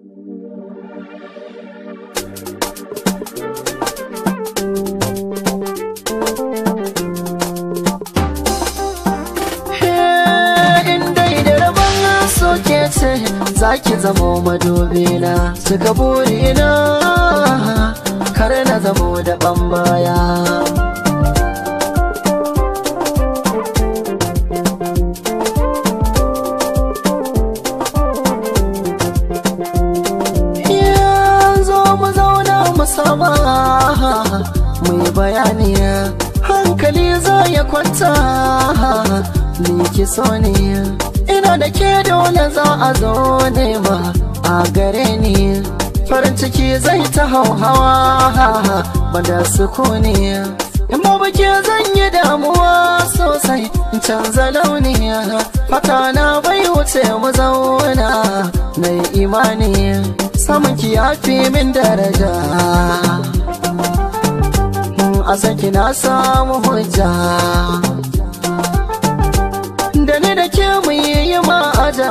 soke ce za ki zamo madubina suka burina kar na zamo da baya. Yanzu mu zauna mu saba mu yi bayani hankali za ya kwanta ni ki so ne ina da ke dole za a zo nema a gare ni farin ciki zai ta hauhawa bada sukuni in ba baki zan yi damuwa sosai in canza launi fata na bai wuce mu zauna na yi imani samun ki ya fi min daraja a saki na samu hujja da ni da ke mu yi ma'aja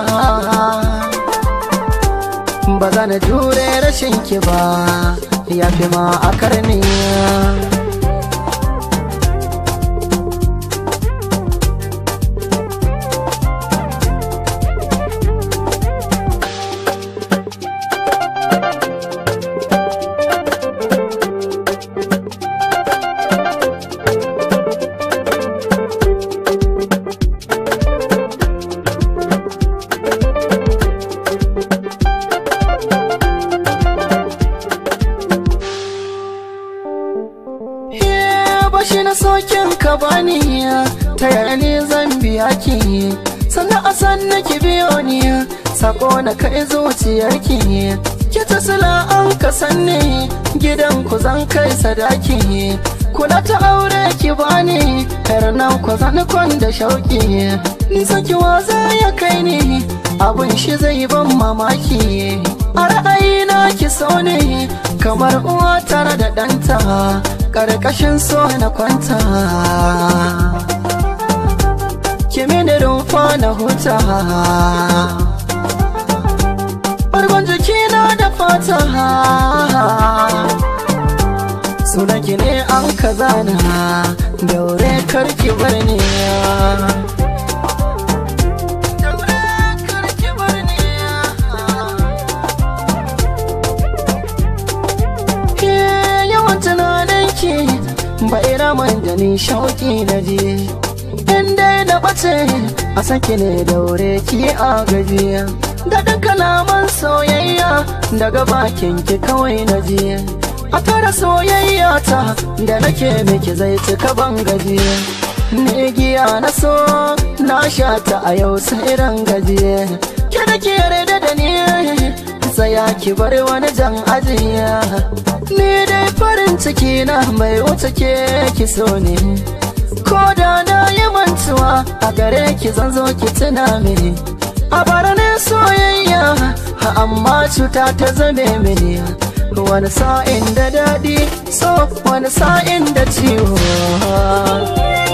ba za na jure rashin ki ba ya fi ma a karni bashi na sokin ka bani ta yaya ne zan biya ki sannan a san ki biyo ni sako na kai zuciyar ki ki ta sila an ka sanni gidan ku zan kai sadaki kula ta aure ki bani yar nan ku zan kwan da shauki nisa ki waza ya kai ni abun shi zai ban mamaki a ra'ayina ki so ne kamar uwa tare da ɗanta ƙarƙashin so na kwanta kimi rumfa na huta ɓargon jikina da fata sunanki ne an ka zana daure karki bar ni ba iraman da ni shauki na je in dai da bace a sake ne daure ki a gajiya da duk kalaman soyayya daga bakin ki kawai na je a tara soyayya ta da nake miki zai cika ban gajiya ne giya na so na sha ta a yau sai ran gajiya ki da ke yarda da ni tsaya ki bar wani jan ajiya ni dai farin ciki na mai wuce ke ki so ne ko da na yi mantuwa a gare ki zan zo ki tuna mini a baranin soyayya amma cuta ta zame mini wani sa'in da daɗi so wani sa'in da ciwo